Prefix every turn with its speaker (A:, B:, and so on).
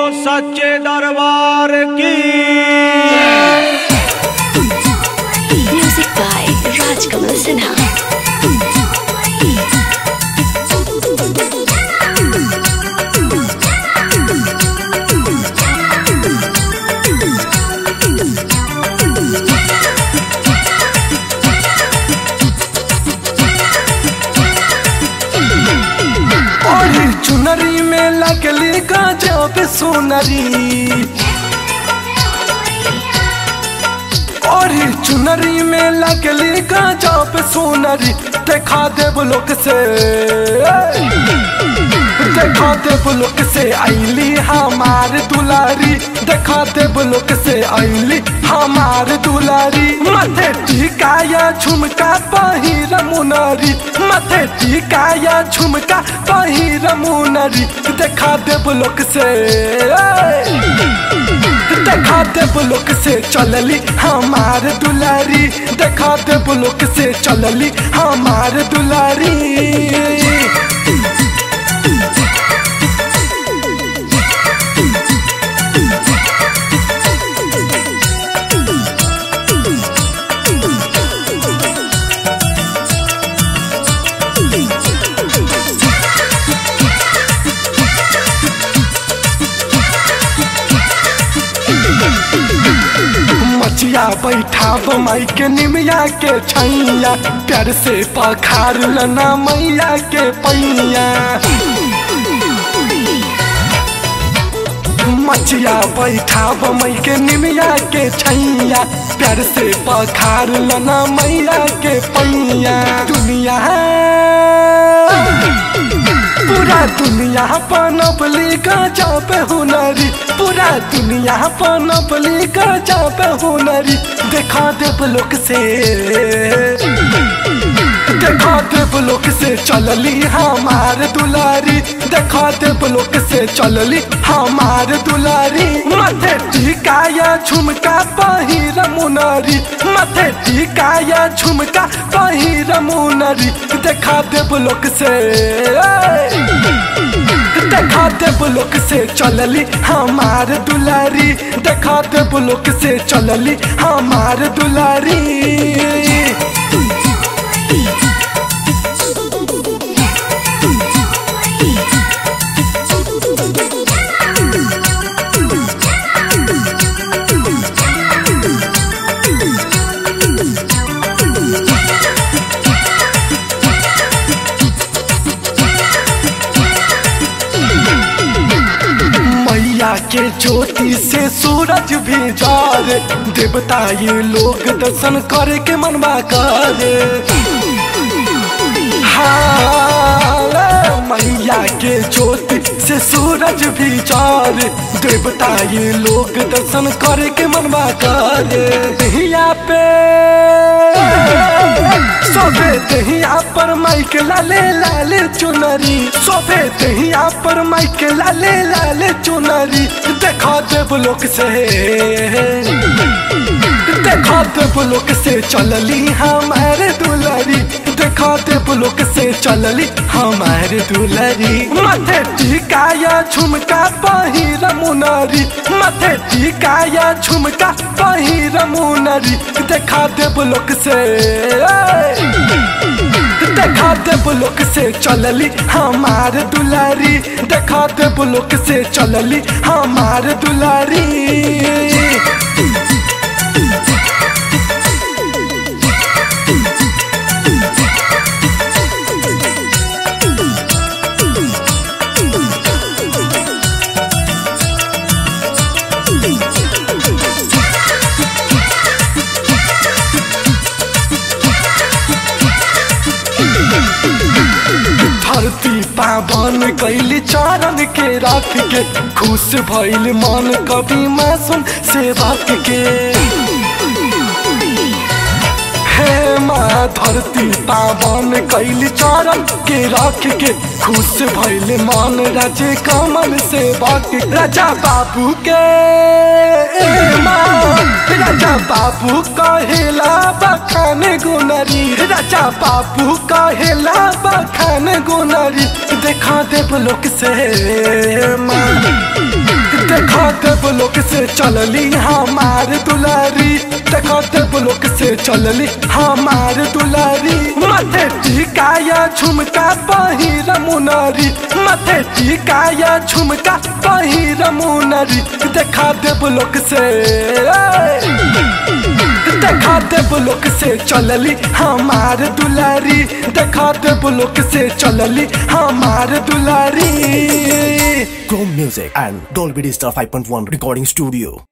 A: बोलो सच्चे दरबार की
B: Music by Rajkamal Sinha.
C: और चुनरी में लगली गजब सुनरी और चुनरी में लगली गजब सुनरी देखा देव लोक से देखा देव लोक से आईली हमार दुलारी देखा देव लोक से आईली हमार दुलारी मथे टिकाया झुमका पहिर मुनरी मथे टिकाया झुमका पहिर मुनरी देखा देव लोक से देखा देव लोक से चलली हमार दुलारी देखा देव लोक से चलली हमार दुलारी मचिया बैठा माई के निमिया के छैया प्यार से पखार लना मैया के पैया मचिया बैठा मई के निमिया के छैया प्यार से पखार लना मैया के पैया दुनिया पूरा दुनिया पनपली गजा पे हुनरी पूरा दुनिया पनपली गजा पे हुनरी देखा देव लोक से देखा देव लोक से चलली हमार दुलारी देखा देव लोक से चलली हमार दुलारी मथे टिकाया झुमका पहिर मुनरी मथे टिकाया झुमका पहिर मुनरी देखा देव लोक से देखा देव लोक से चलली हमार दुलारी देखा देव लोक से चलली हमार दुलारी मैया के ज्योति से सूरज भी जारे देवता ये लोग दर्शन करे के मनवा करे हाँ, मैया के ज्योति से सूरज भी जारे देवता ये लोग दर्शन करे के मनवा करे दहिया पे सोफे दहिया पर माइक लाले लाले चुनरी सोफे दहिया पर माइक लाले लाले चुनरी देखा देव लोक से देखा देव लोक से चलली हमारे दुलारी देखा देव लोक से चलली हमारे दुलारी मथे टिकाया झुमका पहिर मुनरी मथे टिकाया झुमका पहिर मुनरी देखा देव लोक से देखा देव लोक से चलली हमार दुलारी देखा देव लोक से चलली हमार दुलारी धरती पावन कैली चरण के रख के खुश भइल मन कवि मासूम सेवक के हे माँ धरती पावन कैली चरण के रख के खुश भइल मन राजे कमल सेवक राजा बाबू के ए माँ राजा बाबू कहेला बखान गुनरी राजा बाबू कहेला बखान गुनरी देखा देव लोक से माँ देवलोक से चलली हमार दुलारी देखो देवलोक से चलली हमार दुलारी माथे टिकाया झुमका पहिर मुनरी माथे टिकाया झुमका पहिर मुनरी देखा देवलोक से देखा देवलोक से चलली हमार दुलारी देखा देवलोक से चलली हमार दुलारी
D: Chrome Music and Dolby Digital 5.1 Recording Studio.